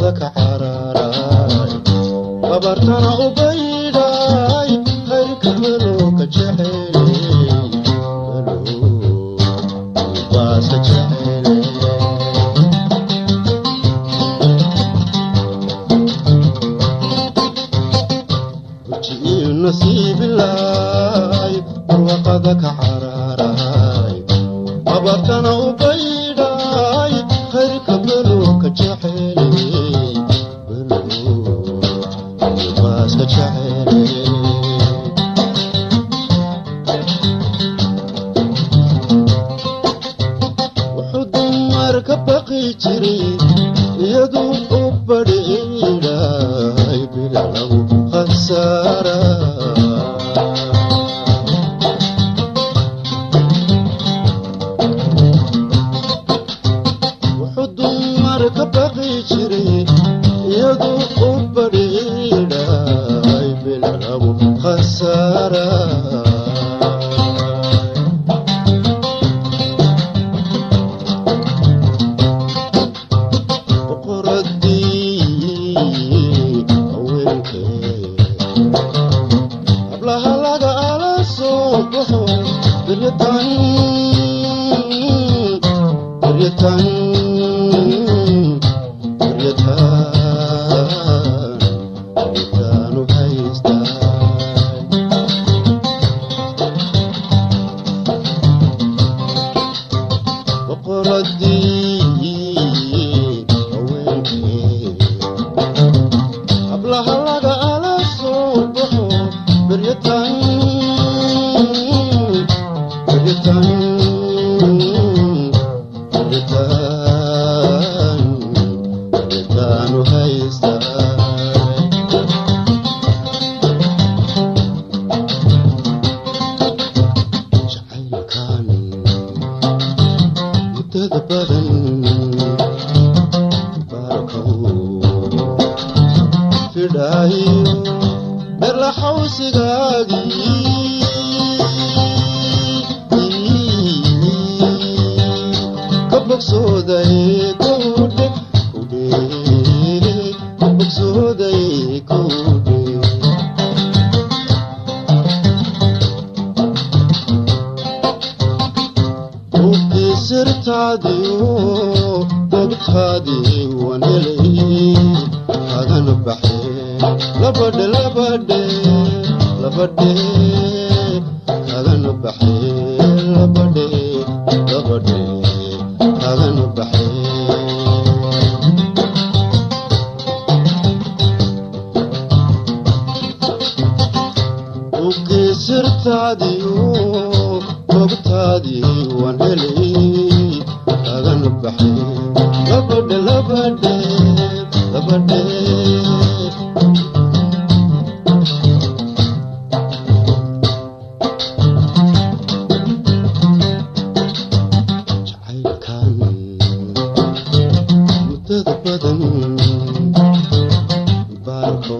barwaaqada ka cararay babartana u baydhay khayrka below ka jeceeley below baasa jeceeley burji'iyo nasiibilaay barwaaqada ka cararay babartana u baydhay khayrka below ka jeceeley below baasa jeceeley wuxuu dumar ka baqi jiray iyaduu u badhiidhay bila lagu khasaara wuxuu dumar ka baqi jiray iyaduu u badhiidhay bila lagu khasaara boqoradii haweenkee hablaha laga ala soo baxo biryatan biryatan biryatan biryataanu haystaa boqoradii haweenkee hablaha laga ala soo baxo biryatan biryatan biryatan biryataanu haystaa jacaylkan muddada badan baarkow fidhaayo dherla xawsigaagii ka bogsooday kudhe kudhe ka bogsooday kudhe buugtii sirtaadiyo bogtaadii waan helay kagana baxee labadhe labadhe labadhe kagana baxee labadhe labadhe kagana baxee buugtii sirtaadiyo bogtaadii waan helay kagana baxee labadhe labadhe labadhe jacaylkan muddada badan baarko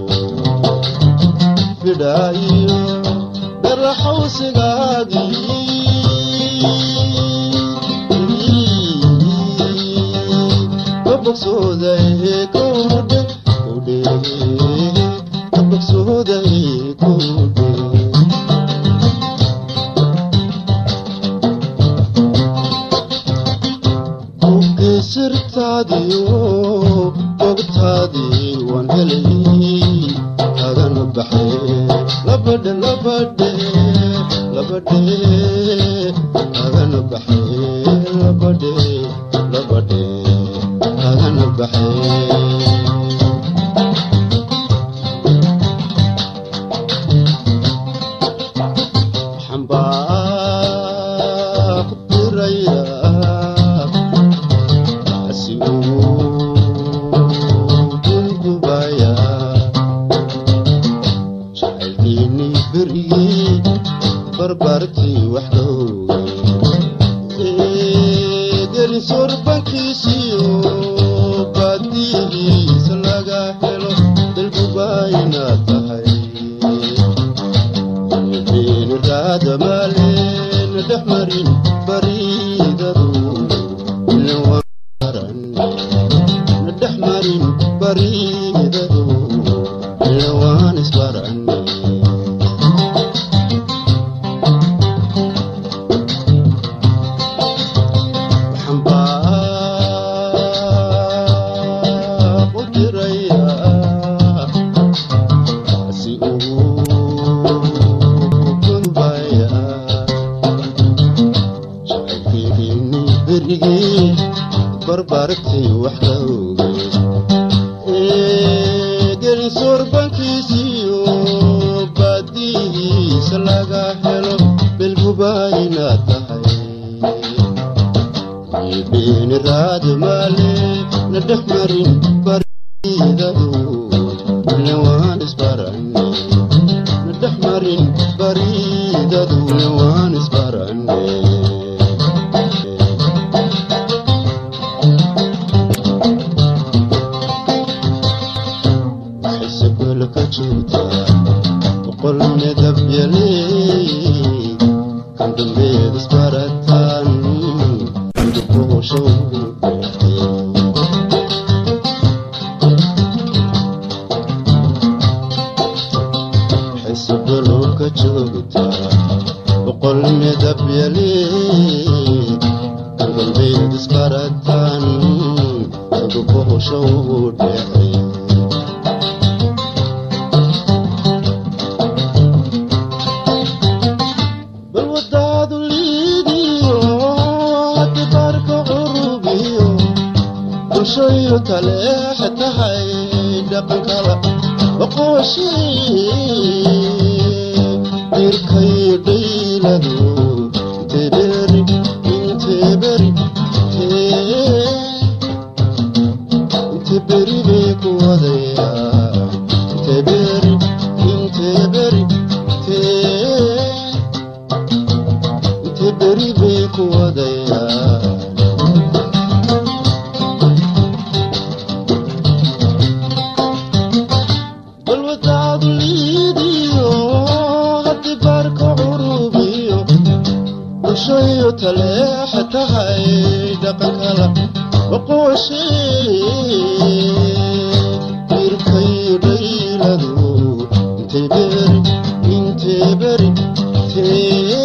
fidhaayo dherla xawsigaagii ka bogsooday kudhe kudhe ka bogsooday kudhe buugii sirtaadiyo bogtaadii waan helay kagana baxee labadhe labadhe labadhe kagana baxee labadhe labadhe kagana baxee xambaa ku diraya si uu gungubaya jacaylkiinii berigii barbartii wax dhowgay gelin sorbankiisiyo baadiyihii bariidadu ila waan isbarane waxaan baa u dirayaa si uu kunbayaa jacaylkeeni berigii barbaartay wax ka ogey gelin soorbankiisiyo baadihiisa laga helo belguba inaad tahay beeni raadi maale na dhex marin baridadu ne waan isbarane na dhex marin baridadu ne waan isbarane xisabel ka joogtaa boqol midab yaley kan dambeed isbarataan dukuushow xisabelo ka joogtaa boqol midab yaley kan dambeed isbarataan dukuushow dhexey bal wadaadu liidiyo haddi baarka curubiyo bulshoyu taleex tahay dhaqankala oqooshi dirkay dhayladu inteberi inteberi inteberi bay ku wadayaa inteberi inteberi tee inte beri bay ku wadayaa bal wadaadu liidiyo haddi baarka curubiyo bulshoyu taleex tahay dhaqankala oqooshi dirkay dhayladu intay beri intay beri tee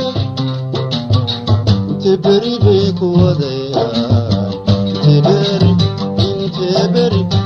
inte beri bay ku wadayaa inte beri inte beri